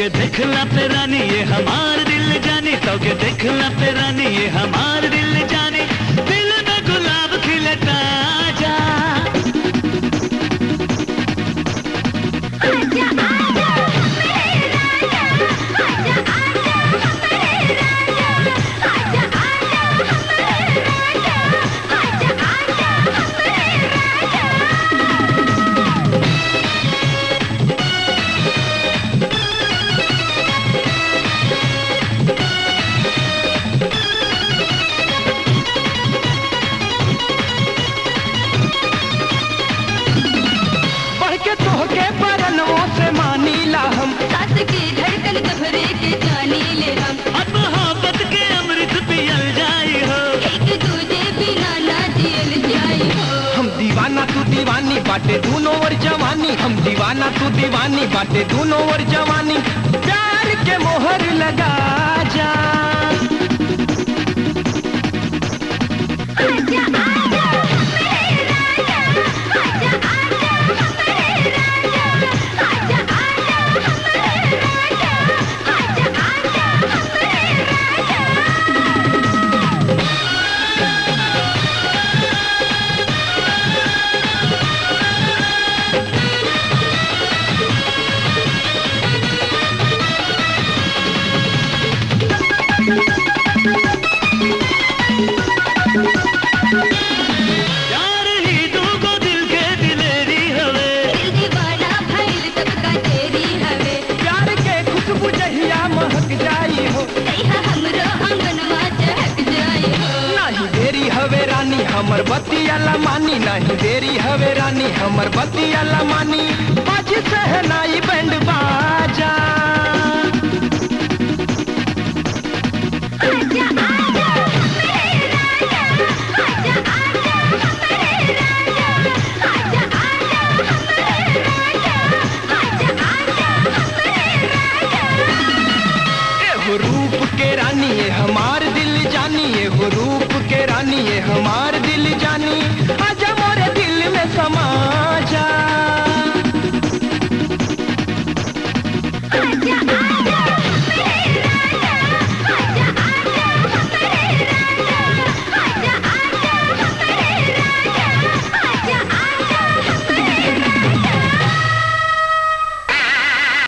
के देखला पे रानी ये हमार दिल जानी तो के देखला पे रानी ये हमार दिल जानी दिल में गुलाब खिलता जा आजा आजा मेरे राजा आजा आजा मेरे राजा आजा आजा मेरे राजा आजा आजा मेरे राजा बढ़ के तोहके बरनों से मानीला हम सास की धड़कन घबरे के जानी ले हम अब मोहब्बत के अमृत पियल जाई हो एक दूजे बिना ना जियल जाई हो हम दीवाना तू दीवानी बाटे दोनों ओर जवानी हम दीवाना तू दीवानी बाटे दोनों ओर जवानी प्यार के मोहर लगा जा आजा आजा मेरे राजा आजा आजा मेरे राजा आजा आजा मेरे राजा आजा आजा मेरे राजा प्यार ही दूगो दिल के दिलेरी हवे दिल दीवाना भइल सबका तेरी हवे प्यार के खुशबू जहिया महक जाई हो तैहा हमरो आंगनवा चहक जाई हो नहीं देरी हवे रानी हमर बतिया मानी नहीं देरी हवे रानी हमर बतिया मानी बाज सहनाई बैंड बाजा आजा